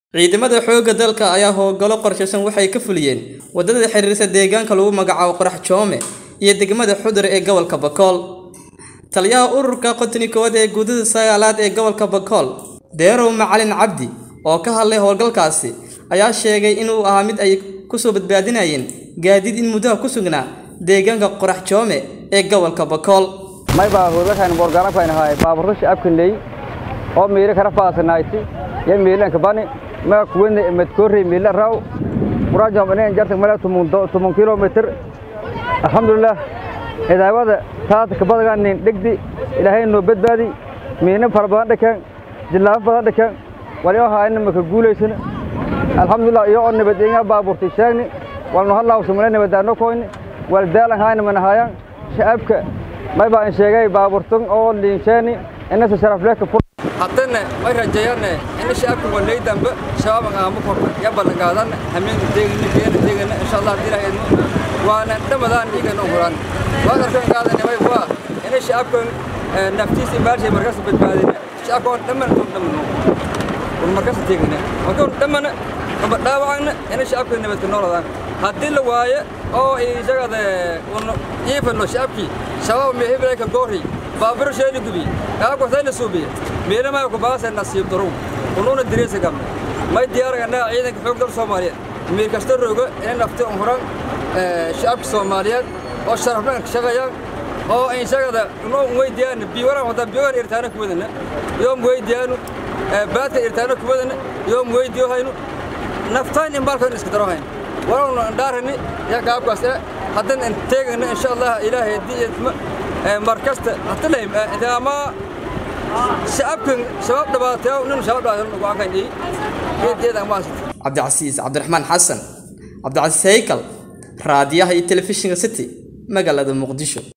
Ciidamada xoogga dalka ayaa howlgallo qorsheysan waxay ka fuliyeen wadada xiriirisa deegaanka lagu magacaabo Qorax Joome iyo degmada Xudur ee gobolka Bakool. Taliyaha ururka qotnikood ee guudada sagaalaad ee gobolka Bakool, Deerow Macalin Cabdi, oo ka hadlay howlgalkaasi, ayaa sheegay inuu ahaa mid ay kusoo badbaadinayeen gaadiid in muddo ku sugnaa deegaanka Qorax Joome ee gobolka Bakool. may baa howlgalkan boorgaana ku haynahay baaburro shacabka leey oo meelo kala faasanayti ya meelan ka bani ma kuwene madkoori meela raw quraajam inay jarta mala tumun tumun kilometer alxamdulillah hidaayada taad ka badagan nin dhigdi ilaahay noo badbaadi meena fara badan dhakan jilaaf badan dhakan wali oo haayna ma ka guuleysana alxamdulillah iyo oo nabadgenya baaburti sheegni walno halaaw sumana nabadaano koyni wal daalan haayna mana haayaan shacabka may baa in sheegay baaburtun oo liinsheeni inasa sharaf leh ka fur haddana way rajeeyane in shacabka walay dambe shabaab aama korna ya ballanqaadan hameen deegna geena deegna insha Allah hadii ilaahay idmo waana dhamadaan igana huran waan arkaan qaadane way waa in shacabka naftiisa baarshay markaas badbaadina shacabka oo dhaman dhamano wal markaas deegna waxa dhamana kaba dhaawacna in shacabka nabadka nooladaan haddii la waayo oo isagada uu iifano shacabkii shabaab meehibray ka goori baabur sheeli gubi aago sayna suubi meena ma ku baasay nasiib daro ununa direesa gam may diyaaragana ciidanka xoog dal Soomaaliyeed meel kasta roogo in nafta umran shacabka Soomaaliyeed oo sharafna ka shaqeeyaan oo ay shaqada inoo weydiyaan biiwara wada biiwar irtaana ku wadana yoom weydiyaan baadka irtaana ku wadana yoom weydiyo hayno naftaan in balkan iska daro hayno warowna dhaarani ya gaabkaas hadan in teegana insha Allah ilaahay diidma markasta hatta leem ama shacabkan shabaab dhabaatay nin shabaab dhabaatay ugu aqaanay geedeeda ma asad Cabdicasiis Cabdiraxmaan Xasan Cabdicasiis Haykal raadiyaha iyo telefishinka City magaalada Muqdisho